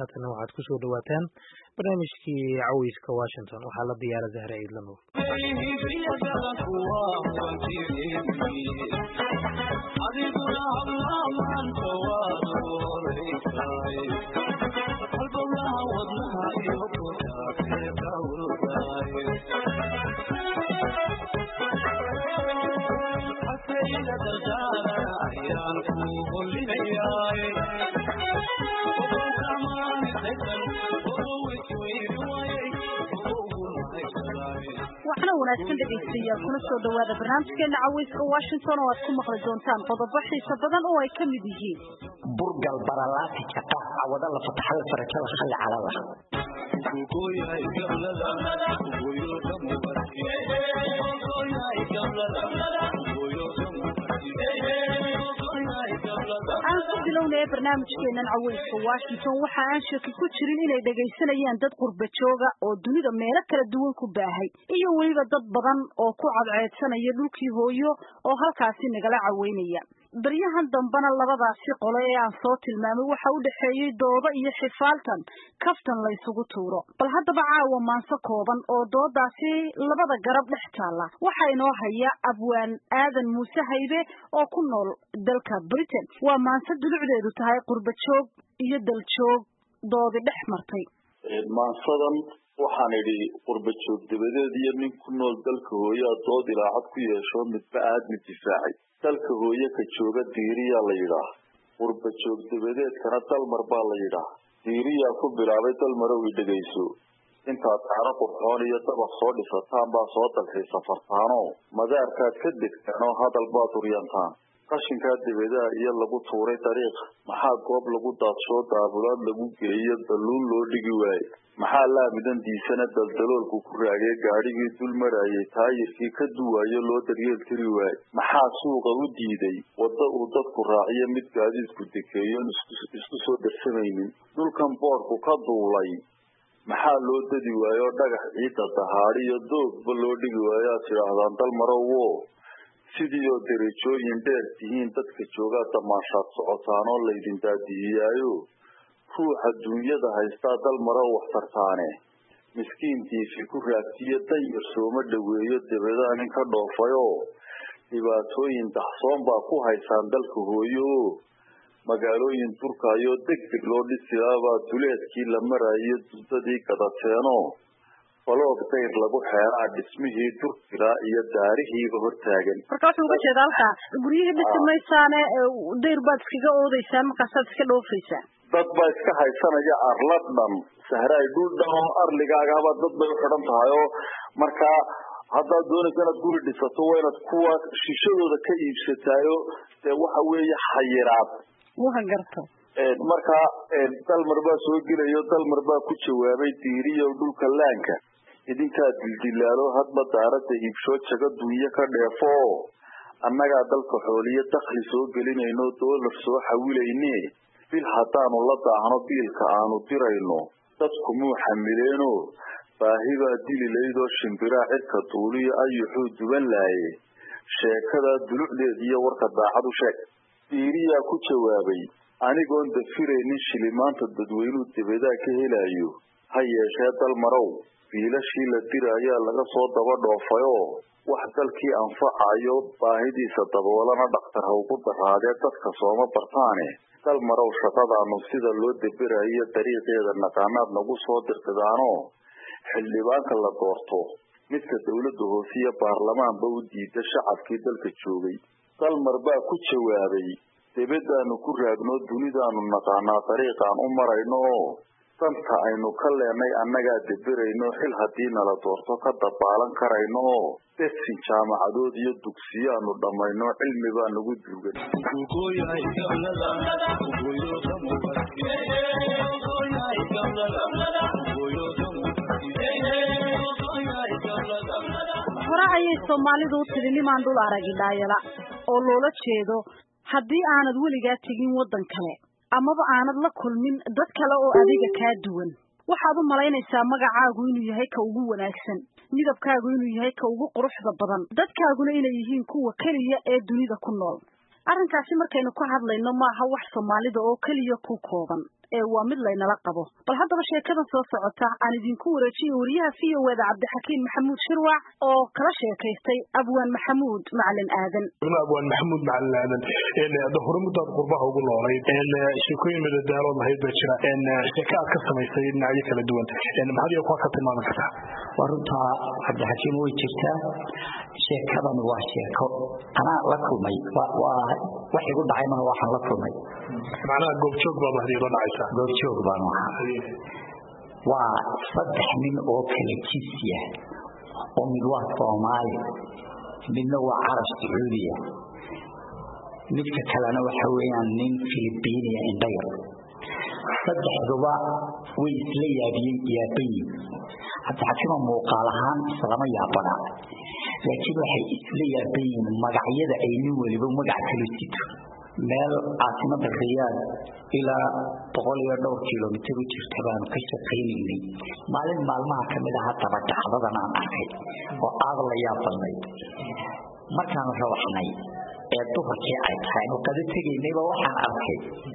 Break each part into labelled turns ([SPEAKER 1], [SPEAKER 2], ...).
[SPEAKER 1] haatana waxaad ku soo dhawaataan barnaamijkii caweyska washington waxaa la diyaara zahra ciidlamow
[SPEAKER 2] waxna wanaagsan dhegaystayaal kuna soo dhawaada barnaamijkeena caweyska washington oo aad ku maqli doontaan qodobo xiiso badan oo ay ka mid yihiin
[SPEAKER 3] burgal baralaati jaqa cawada la fataxay farajada xalli calala
[SPEAKER 2] aan ku bilownaya barnaamijkeenan caweyska washington waxa aan shaki ku jirin inay dhegaysanayaan dad qurba jooga oo dunida meelo kala duwan ku baahay iyo weliba dad badan oo ku cadceedsanaya dhulkii hooyo oo halkaasi nagala caweynaya baryahan dambena labadaasi qole ee aan soo tilmaamay waxa u dhexeeyey doodo iyo xifaaltan kaftan la ysugu tuuro bal haddaba caawa maanso kooban oo doodaasi labada garab dhex taalla waxaa inoo haya abwaan aadan muuse haybe oo ku nool dalka britain waa maanse dulucdeedu tahay qurba joog iyo daljoog doodi dhex martay
[SPEAKER 4] maansadan waxaan idhi qurba joog dabadeed iyo nin ku nool dalka hooyaa dood ilaacad ku yeesho midba aadmi difaacay dalka hooye ka jooga diiriyaa la yidhaah qurba joog dabadeedkana dalmar baa la yidhaah diiriyaa ku bilaabay dalmarow i dhegayso intaad caano qurxoon iyo dabaq soo dhisataan baa soo dalxii safartaanoo madaarkaad ka degtaan oo hadal baad uryantaan qashinkaa dabeedaha iyo lagu tuuray dariiq maxaa goob lagu daadsoo daabulaad lagu geeyo dalluun loo dhigi waaye maxaa laamidan diisana daldaloolku ku raagee gaadhigii dul marayay taayirkii ka duwaayo loo daryeel tiri waaye maxaa suuqa u diiday wadda uu dadku raaciyo mid gaadiidku dekeeyoon isku soo darsamaynin dhulkan boodhku ka duulay maxaa loo dadi waayo oo dhagax ciidda dahaadi iyo doogba loo dhigi waayo aad tidhaahdaan dalmarowo sidii oo derajooyin dheer tihiin dadka joogaa damaashaad socotaan oo laydin daadiyiyaayo ruuxa duunyada haystaa dalmarow wax tartaane miskiintiisi ku raagtiyo danyar sooma dhoweeyo dabadaa nin ka dhoofayoo dhibaatooyin daxsoon baa ku haysaan dalka hooyo o magaalooyin durkaayoo deg deg loo dhisilaabaa duleedkii la marayo duddadii gadateenoo baloog dayr lagu xeeraa dhismihii durkiraa iyo daarihiiba hortaagan
[SPEAKER 2] marka wuxuu uga jeeda halkaa guryihii dhisi maysaane dayr baad iskaga oodeysaan markaasaad iska dhoofaysaan
[SPEAKER 4] dad baa iska haysanaya arla dhan sahraay dhul dhan oo arligaagaba dad bay u xidhan tahay oo markaa haddaad doonaysa inaad guri dhisato waa inaad kuwa shishadooda ka iibsataayo dee waxa weeye xayiraad
[SPEAKER 2] waa garta
[SPEAKER 4] markaa dalmar baa soo gelayo dalmar baa ku jawaabay diiriyo dhulka laanka idinkaa dildilaalo hadba daaradda iibshoo jago dunyo ka dheefo annagaa dalka xooliyo dakhli soo gelinayno doolar soo xawilayne bil haddaanu la daahno biilka aanu dirayno dadku muu xamileeno baahi baa dili laydoo shimbiraa cirka duuliyo ayuxuu duban laaye sheekadaa dulucdeed iyo warka daacad u sheeg diiriyaa ku jawaabay anigoon dafiraynin shilimaanta dadweynuu dabadaa ka helayo ha yeeshee dalmarow biilashii la diraayaa laga soo daba dhoofayoo wax dalkii anfacayo baahidiisa daboolana dhakhtar ha ugu daraadee dadka sooma bartaane dalmarow shaqadaanu sida loo daberayo dariiqeeda naqaanaad nagu soo dirtidaanoo xildhibaanka la doorto midka dowladda hoose iyo baarlamaanba u diida shacabkii dalka joogay dalmar baa ku jawaabay debadaanu ku raagno dunidaanu naqaanaa dariiqaan u marayno oo danta aynu ka leenay annagaa deberayno xil haddii nala doorto ka dabaalan karayno oo desin jaamacadood iyo dugsiyaanu dhammayno cilmi baa nagu duugan
[SPEAKER 2] hore ayay soomaalidu u tidhi nimaan dhul aragi dhaayala oo loola jeedo haddii aanad weligaa tegin waddan kale amaba aanad la kulmin dad kale oo adiga kaa duwan waxaad u malaynaysaa magacaagu inuu yahay ka ugu wanaagsan midabkaagu inuu yahay ka ugu quruxda badan dadkaaguna inay yihiin kuwa keliya ee dunida ku nool arrinkaasi markaynu ka hadlayno maaha wax soomaalida oo keliya ku kooban ee waa mid laynala qabo bal haddaba sheekadan soo socota aan idinku wareejiyo wariyaha v o eda cabdixakiim maxamuud shirwac oo kala sheekaystay abwaan maxamuud macalin aadan
[SPEAKER 5] abwaan maxamuud macalin aadan hore muddaad qurbaha ugu noolayd sheekooyin madadaalood lahayd baa jira sheeke aad ka samaysay dhinacyo kala duwan maxaad iyo kuwa ka tilmaami kartaa
[SPEAKER 3] waa runtaa cabdixakiim way jirtaa sheekadan waa sheeko anaa la kulmay wax igu dhacay maha waxaan la kulmay
[SPEAKER 5] macnaha goobjoog baad hadii la dhacaysaa
[SPEAKER 3] goobjoog baan ahaa waa saddex nin oo kala jinsiya oo mid waa soomaali midna waa carab sacuudiya midka kalena waxa weeyaan nin filibiiniya indhayar saddexduba way isla yaabiyeen yaabayin cabdixakiima muuqaal ahaan islama yaabana laakiin waxay isla yaaban yihiin magacyada ay nin weliba magac kala sito meel caasimada riyaad ilaa boqol iyo dhowr kilomitr u jirta baanu ka shaqaynaynay maalin maalmaha kamid aha daba dhacdadan aan arkay oo aada la yaab badnayd markaanu rawaxnay ee duhurkii ay tahay anu qado tegaynayba waxaan arkay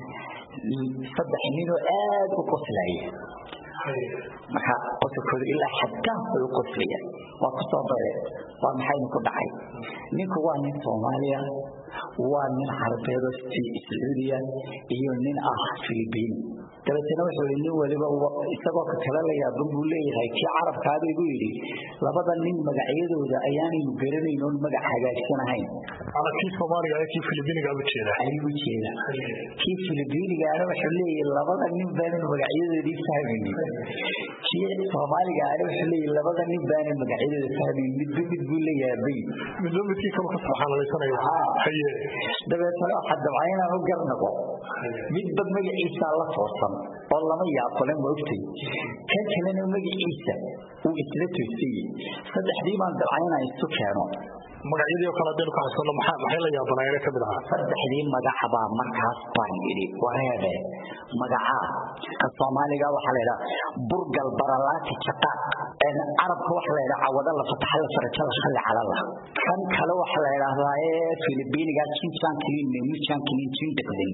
[SPEAKER 3] saddex ninoo aada u qoslaya marka qosolkooda ilaa xaddaaf bay u qoslaya waa ku soo bare waa maxaynu ku dhacay ninku waa nin soomaaliya waa nin carabeedo sacuudiya iyo nin ah filibiin dabeetana wuxuu yii nin waliba isagoo ka kale la yaaban buu leeyahay kii carabkaaba igu yidhi labada nin magacyadooda ayaanaynu garanayn oon magac hagaagsanahayn
[SPEAKER 5] kii soomaaliga kii filibiiniga u jeeda
[SPEAKER 3] ayuu jeeda kii filibiinigaana wuxuu leeyahay labada nin baanaynu magacyadoodii fahmaynin kii soomaaliga ana wuxuu leeyahay labada nin baanan magacyadooda fahmaynin midba mid buu la yaabay
[SPEAKER 5] midba midkii kale ka subxaanalaysanayo haye
[SPEAKER 3] dabeetana waxaa dabca inaan u garnaqo midba magaciisaa la toosan oo lama yaaqole ma ogtay kan kalena magaciisa uu isla toosayey saddexdii baan dabca inaan isu keeno
[SPEAKER 5] magacyadii oo kale hadaynu ka xusano maxaa maxay la yaabanaayeen ka mid ahaa
[SPEAKER 3] saddexdii magaca baa markaas baan yidhi wareebe magacaa ka soomaaliga waxaa la yidhaha burgal baralaati jaqaaq carabka waxa la yidhaha cawada la fataxa la faraja la khalli calala kan kale waxa la yidhaahdaa ee filibiiniga jinjankinin memujankinin jindhaqdin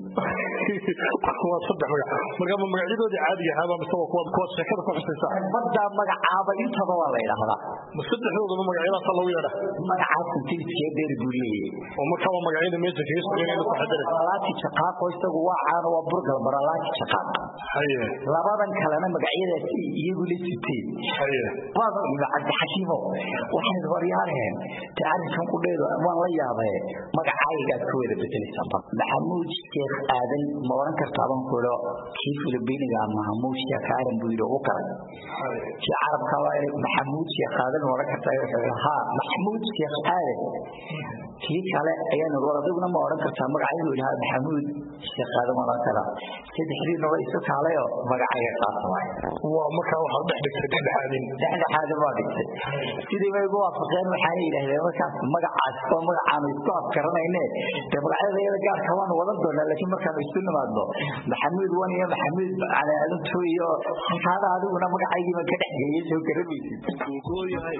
[SPEAKER 5] waa saddex magac marka ma magacyadoodii caadiga ahaaba mise waa kuwaad kuwaad sheekada ku xusaysa
[SPEAKER 3] badda magacaaba intaba waa la yidhaahdaa
[SPEAKER 5] ma saddexdoodaba magacyadaasa lagu yeedha
[SPEAKER 3] magacaas intiiskee dheer buu leeyahay
[SPEAKER 5] oo marka waa magacyada meesha kaga soconayna ku xadare
[SPEAKER 3] baralaati jaqaaqo isagu waa caano waa burgal baralaati jaqaaq
[SPEAKER 5] haye
[SPEAKER 3] labadan kalena magacyadaasi iyagu la siteen
[SPEAKER 5] haye
[SPEAKER 3] waaba ima cabdixakiimo waxayd horyaareen te arrinkan ku dheedo waan la yaabee magacaayigaad ka wada bedelaysaa bal maxamuud sheekh aadan ma oran kartaa baan ku idho kii filibiiniga maxamuud sheekh aadan buu yidhi ugu karay kii carabka waa maxamuud sheekh aadan ma oran kartaa wuxuu yidhi haa maxamuud sheekh aadan kii kale ayaan war adiguna ma oran kartaa magacaygu yidhi haa maxamuud sheekh aadan ma oran karaa saddexdiina waa isu kaalayoo magacayga qaata waay
[SPEAKER 5] waa markaa waxaad dhex dhigtay dhexdhexaadin
[SPEAKER 3] dhexdhexaadin waa dhigtay sidii bay ugu waafaqeen waxaana yidhahdeen markaas magacaas oo magacaanu isku afkaranayne dee magacyada iyada gaarka waanu wadan doonaa laakiin markaanu isu nimaadno maxamuud wan iyo maxamuud calaalintu iyo halkaada adiguna magacaygiiba ka dhex geeyay soo garamaysid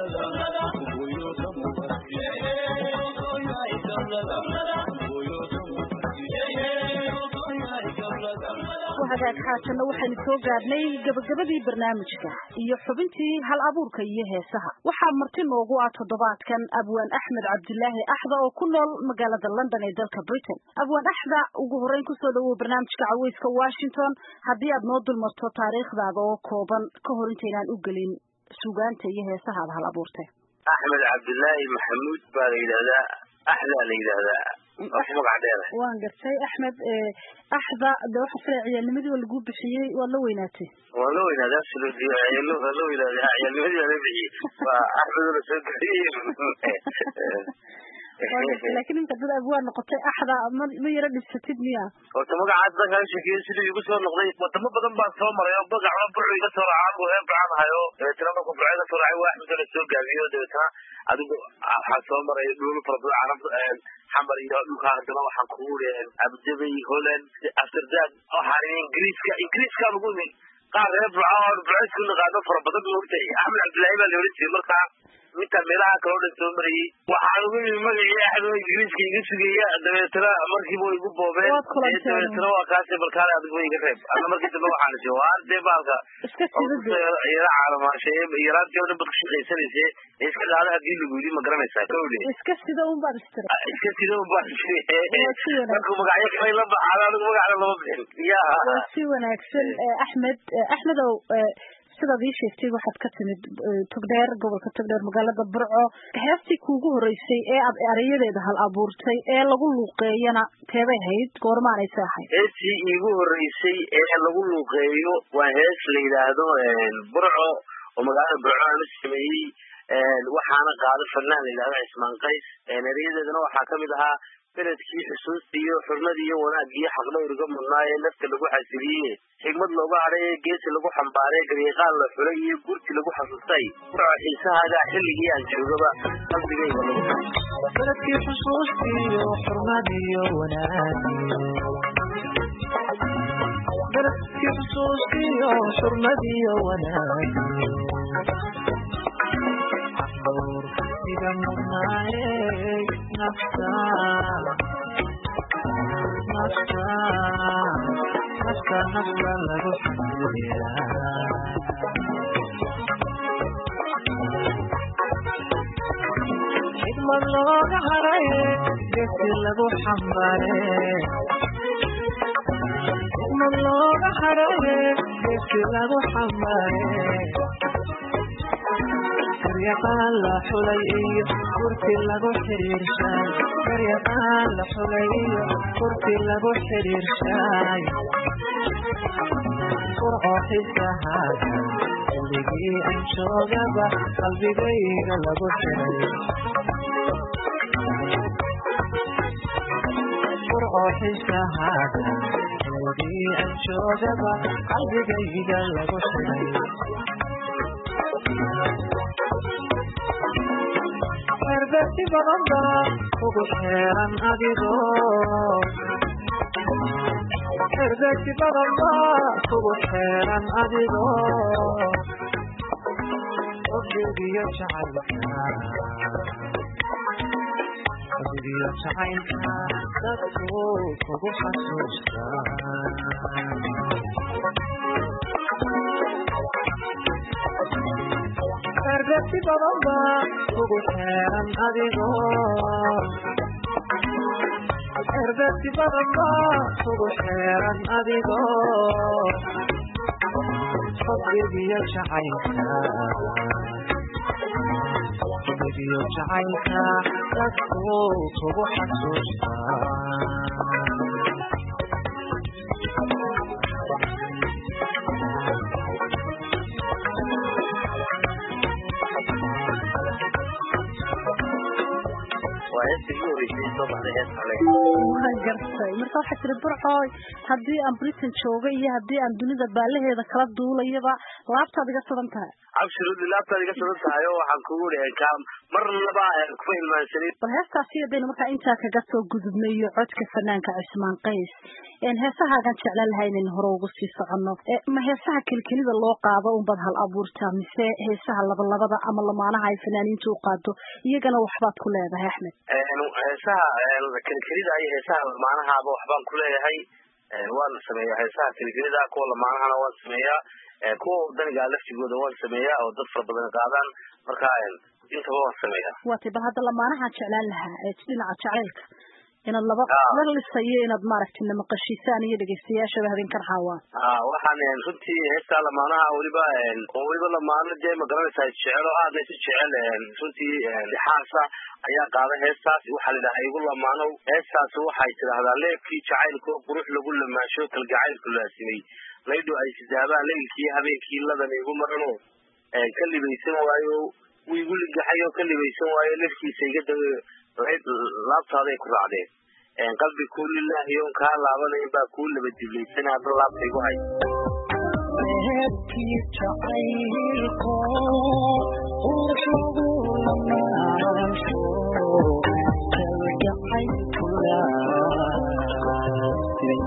[SPEAKER 2] hagaag xaajanna waxaynu soo gaadhnay gabagabadii barnaamijka iyo xubintii hal abuurka iyo heesaha waxaa marti noogu ah toddobaadkan abwaan axmed cabdilaahi axda oo ku nool magaalada london ee dalka britain abwaan axda ugu horreyn kusoo dhawow barnaamijka caweyska washington haddii aad noo dulmarto taariikhdaada oo kooban ka hor intaynaan u gelin sugaanta iyo heesaha aad hal abuurtay
[SPEAKER 6] axmed cabdilaahi maxamuud baa la yidhahdaa axdaa la yidhaahdaa wax magac dheer
[SPEAKER 2] waan gartay axmed axda de waxa filaya ciyaalnimadii waa lagu bixiyey waad la weynaatay
[SPEAKER 6] waa la weynaaday absolutely waa la weynaaday ciyaalnimadii waa la bixiyey waa axmed oo la soo geliyey
[SPEAKER 2] laakiin imka dad abwaan noqotay axda ma ma yaro dhibsatid miya
[SPEAKER 6] horta magacaas dan kaa sheekeyo sidii igu soo noqday wadamo badan baan soo maray oo magaca burcu iga soo raacaa buu heer bacaan hayo dabeetana markuu burcu iga soo raacay waa axmed oo la soo gaabiyo dabeetana adigu waxaa soo maray dhulu fara badan carab xamar iyo dhulka haddana waxaan kugu uri abdabay holland amsterdam waxaan ingiriiska ingiriiskaan ugu imi qaar reer burca oo burco isku naqaano fara badan bu ogtahay axmed cabdillaahi baa la oran jiray markaa midkaan meelaha kaloo dhan soo marayey waxaan ugu yimi magacii axdo ingiriiska iga sugaya dabeetana markiiba way igu boobeen
[SPEAKER 2] Waad kulanteen.
[SPEAKER 6] dabeetana waa kaasi balkaale adigu iga reeb ana markii dambe waxaan isi waa dee baalka
[SPEAKER 2] iska sidade
[SPEAKER 6] yara caalamaashay yaraantii oo dhan bad ku shaqaysanayse iska qaada hadii lagu yidhi ma garanaysaa kowle
[SPEAKER 2] iska sida un baad istiri
[SPEAKER 6] iska sida un baan
[SPEAKER 2] Waa si wanaagsan.
[SPEAKER 6] markuu magacyo kale la baxaan anigu magacna lama bixin ya
[SPEAKER 2] waa si wanaagsan Eh, axmed eh, axmedow eh, sidaad ii sheegtay waxaad ka timid eh, togdheer gobolka togdheer magaalada burco heestii kuugu horeysay ee aad erayadeeda hal abuurtay ee lagu luuqeeyana teebay ahayd goormaanaysa ahayd
[SPEAKER 6] heestii iigu horeysay ee lagu luuqeeyo waa hees la yidhaahdo burco oo magaalada burco aan u sameeyey waxaana qaado fanaan la yidhahdo cismaan qays erayadeedana waxaa kamid ahaa beledkii xusuusta iyo xurmadii iyo wanaagii iyo xaqdhowriga mudnaa ee nafta lagu xasiliyey xigmad looga hadhay ee geesi lagu xambaaray garyaqaan la xulay iyo gurti lagu xasuustay burco xiisahaaga xilligii aan joogaba qalbigayga lagu
[SPEAKER 7] beledkii xusuustiyo xurmadiyo wanaagiyo beledkii xusuustiyo xurmadiyo wanaagiyo xaqdowrsiga mudnaaye nafta nafta nafta nafta lagu xasuuyaa xigmad looga haray gesi lagu xambaare xigmad looga haray gesi lagu xambaare garyaqaan la xulay iyo kurti lagu xiriirshay garyaqaan la xulay iyo kurti lagu xiriirshay furco xisahaaga xilligii aan joogaba qalbigayga lagu xiray furco xisahaaga xilligii aan joogaba qalbigayga lagu xiray xerbeti badan baa ugu xeeran adigoo xerbeti badan baa ugu xeeran adigoo qofdigiyo jacaylka qofdigiyo jacaylka dadku kugu xasuustaa xerbeti badan baa ugu xeeran adigoo xerbeti badan baa ugu xeeran adigoo xubbigiyo jacaylka xubbigiyo jacaylka dadku kugu xasuustaa
[SPEAKER 6] waa heestii igu horeysay soo baxday hees kale
[SPEAKER 2] waan gartay marka waxaa tiri burcooy haddii aan britain jooga iyo haddii aan dunida baalaheeda kala duulayaba laabtaad iga sugan tahay
[SPEAKER 6] absolutely laabtaad iga sugan tahay oo waxaan kugu dhihi ka marnaba kuma ilmaansanin
[SPEAKER 2] bal heestaasi hadaynu markaa intaa kaga soo gudubnay iyo codka fanaanka cismaan qays heesahaagan jeclaan lahaa inaynu hore ugu sii soconno ma heesaha kelkelida loo qaado unbaad hal abuurtaa mise heesaha labalabada ama lamaanaha ay fanaaniinta u qaado iyagana waxbaad ku leedahay axmed
[SPEAKER 6] heesaha kelkelida iyo heesaha lamaanahaaba waxbaan ku leeyahay waan sameeyaa heesaha kelkelida kuwa lamaanahana waan sameeyaa kuwa wadaniga laftigooda waan sameeyaa oo dad fara badan qaadaan marka intaba waan sameeyaa
[SPEAKER 2] waatay bal hadda lamaanaha jeclaan lahaa ee dhinaca jacaylka inaad laba la lisayo inaad maaragtay namaqashiisaan iyo dhegeystayaashaba habeenkan haawaan
[SPEAKER 6] waxaan runtii heestaa lamaanaha weliba oo weliba lamaano dee ma garanaysaa jecelo aadna isu jecel runtii xaasa ayaa qaada heestaas waxaa la yidhaha igu lamaanow heestaas waxay tidhaahdaa leebkii jacaylka oo qurux lagu lamaasho kalgacaylku laasimay laydho ay sidaabaan leylkii habeenkii ladan igu marano ka libaysan waayo wuu igu ligaxay oo ka libaysan waayo lafkiisa iga da laabtaaday ku raacdeen qalbi kuu lilaahi oon kaa laabanayn baa kuu laba diblaysan hadda laabta igu hay
[SPEAKER 7] leebkii jacaylko qurux lagu lamaasho kalgacaylku laasimay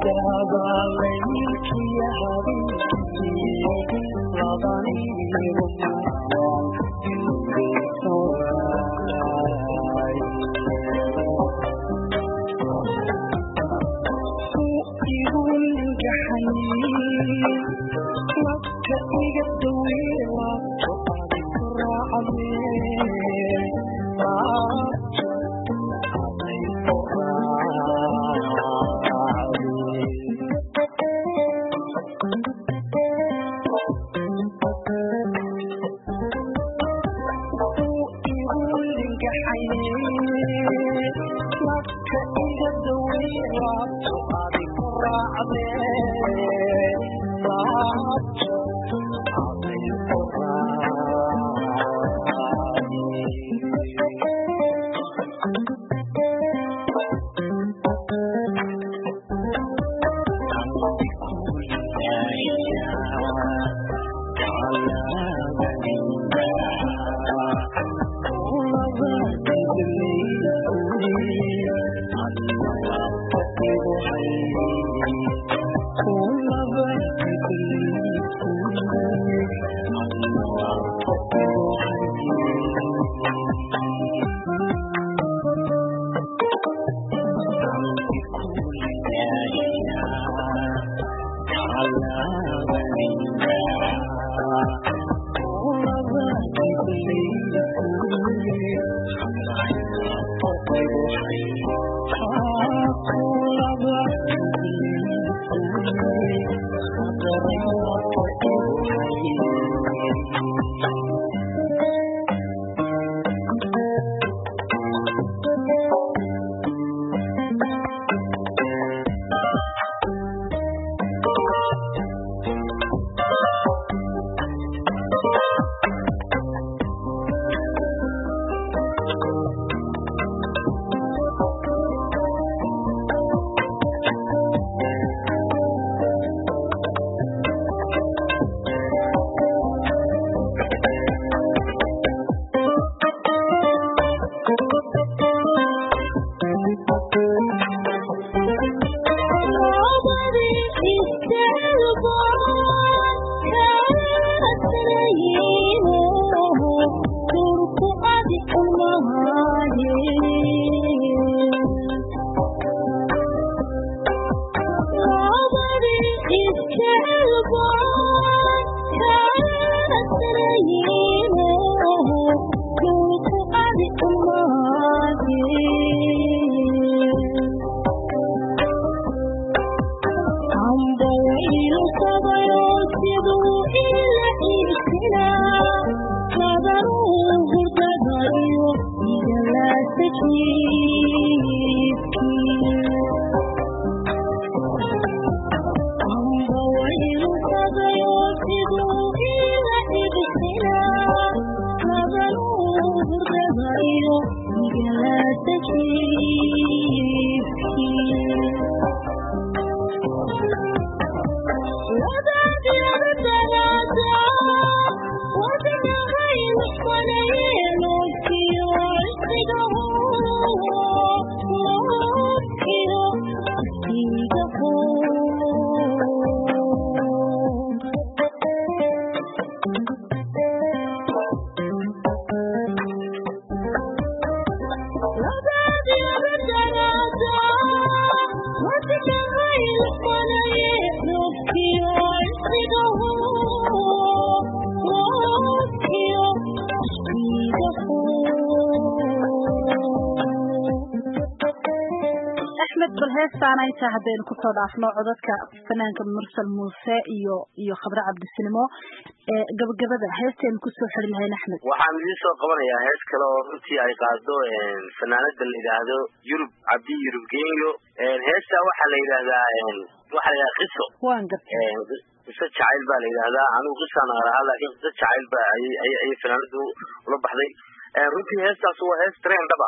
[SPEAKER 2] heestaanayta haddaynu kusoo dhaafno codadka fanaanka mursal muuse iyo iyo khabre cabdisinimo gabagabada heestaynu kusoo xiri lahayn axmed
[SPEAKER 6] waxaan idiin soo qabanayaa hees kale oo runtii ay qaado fanaanada la yidhaahdo yurub cabdi yurub genyo heesta waxaa la yidhahdaa waxaa la yidhahdaa qiso
[SPEAKER 2] waan gartay
[SPEAKER 6] qiso jacayl baa la yidhahdaa anigu qisaan arahaa laakiin qiso jacayl ba ayay ayay fanaanadu ula baxday runtii heestaas waa hees train dhaba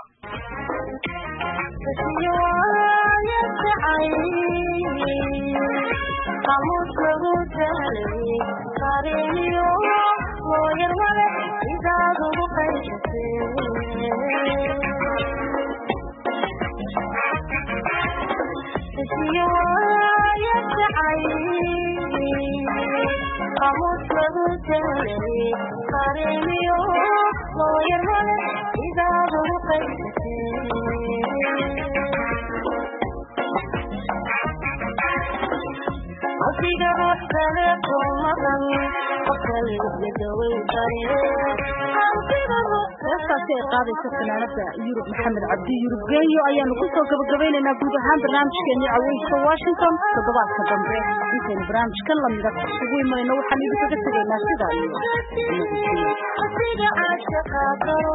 [SPEAKER 8] Thank you. qaamuus lagu jaalay qareemiyo looyar male sidaad ugu qaysatee asiga ruux kale ku maqan qof kale yadaweyn karee asiga ruux
[SPEAKER 2] heestaasi ay qaadaysa fanaanada yurub maxamed cabdi yurub geeyo ayaanu kusoo gabagabeynaynaa guud ahaan barnaamijkeennii caweyska washington toddobaadka dambe intaynu barnaamijkan lamida isugu imanayno waxaan idinkaga tegaynaa sidaa iyo nabadgelyo
[SPEAKER 8] asiga caashaqa garo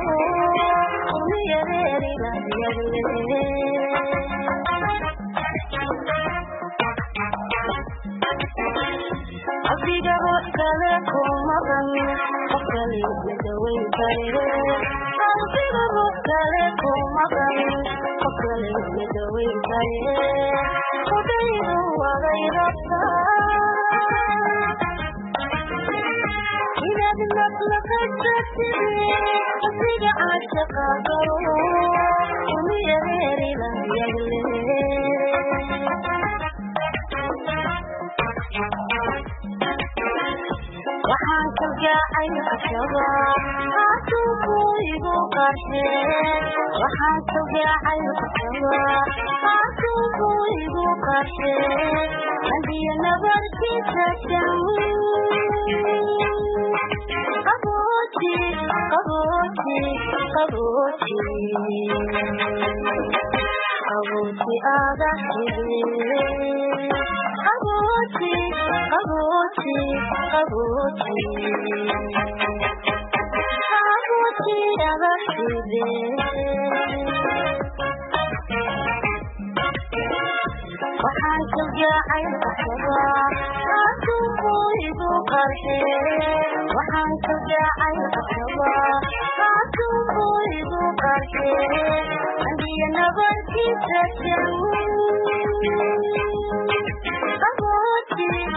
[SPEAKER 8] asiga ruux kale ku maqan qof kale yadaweyn karee asiga ruux kale ku maqan qof kale yadaweyn karee odaydu waday rabtaa inaad maqlaqasatide asiga caashaqa garo umiyareerilayagle waxaan kalgaacay ashaba haatuuku igu qarshe waxaan kalgaacay ashaba haatuuku igu qarshe andiya nabarkiisa jam qabooji qabooji qabooji qabooji aga hide qabooji qabooji qabooji qabooji aga hide waxaan kalgaacay ashaba haatuuku igu qarshe waxaan kalgaacay ashaba haatuuku igu qarshe andiya nabarkiisa jam qabooji